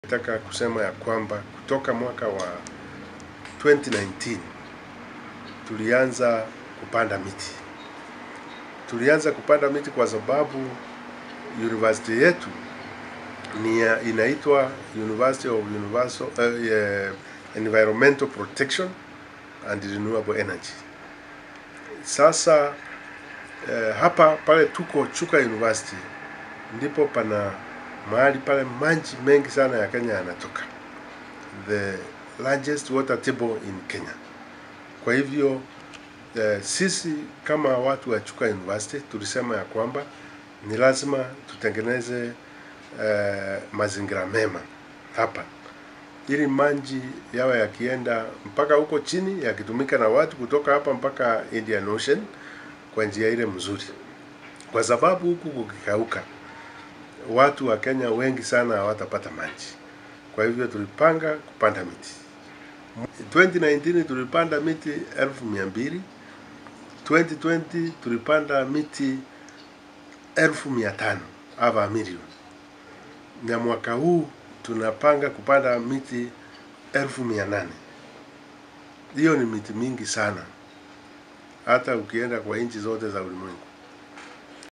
Nataka kusema ya kwamba kutoka mwaka wa 2019 tulianza kupanda miti. Tulianza kupanda miti kwa sababu university yetu ni ya- inaitwa University of Universal, uh, eh, Environmental Protection and Renewable Energy. Sasa eh, hapa pale tuko Chuka University ndipo pana mahali pale maji mengi sana ya Kenya yanatoka, the largest water table in Kenya. Kwa hivyo eh, sisi kama watu wa Chuka University tulisema ya kwamba ni lazima tutengeneze eh, mazingira mema hapa ili maji yawe yakienda mpaka huko chini yakitumika na watu kutoka hapa mpaka Indian Ocean kwa njia ile mzuri, kwa sababu huku kukikauka watu wa Kenya wengi sana hawatapata maji. Kwa hivyo tulipanga kupanda miti. 2019 tulipanda miti elfu mia mbili 2020 tulipanda miti elfu mia tano ava milioni, na mwaka huu tunapanga kupanda miti elfu mia nane. Hiyo ni miti mingi sana, hata ukienda kwa nchi zote za ulimwengu.